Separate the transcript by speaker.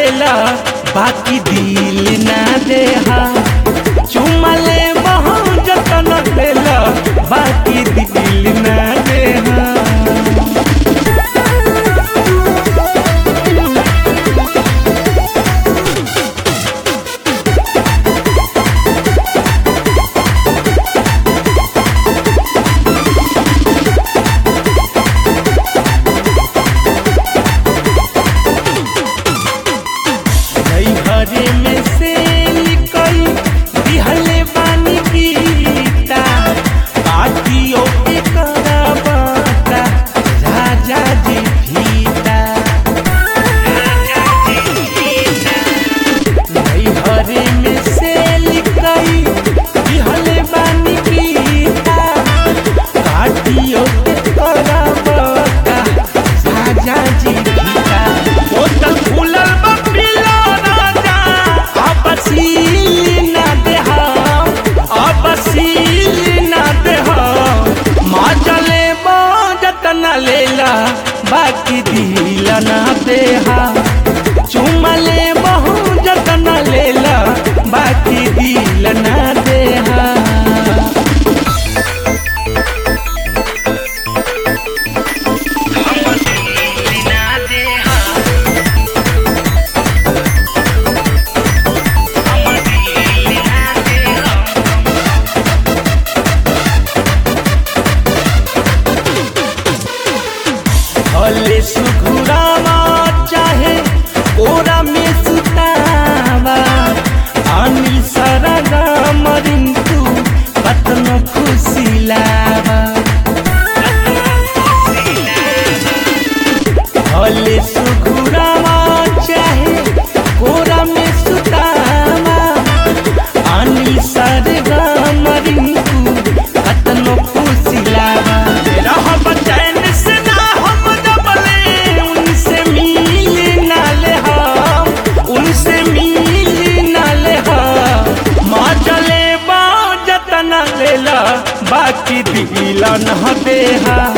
Speaker 1: लेला बाकी दिल ना देहा चुमा ले बहुत जतन लेला बाकी दिल ना देहा हरे में से निकल दिहले बानी गीता बातियों के कराबाता राजा जी भीता नहीं हरे में से निकल दिहले बानी गीता बातियों के कराबाता राजा जी भीता बोतल खुलल बा पिला राजा अब सील ना देहा अब सील ना देहा माँ चले जतन लेला बाकी दिल ना देहा चुमा ले बहु जतन लेला बाकी दिल ना देहा भले सुघुरावा चाहे कोरा में सुतावा अनिल सरगा मरिंतु कतनो खुशी लावा भले सुघुरावा चाहे कोरा में सुतावा अनिल सरगा मरिंतु कतनो खुशी लावा रह चैन से ना हम दबले उनसे मिल ना ले हम उनसे मिल ना ले हम माँ चले बा जतन लेला बाकी दिल न देहा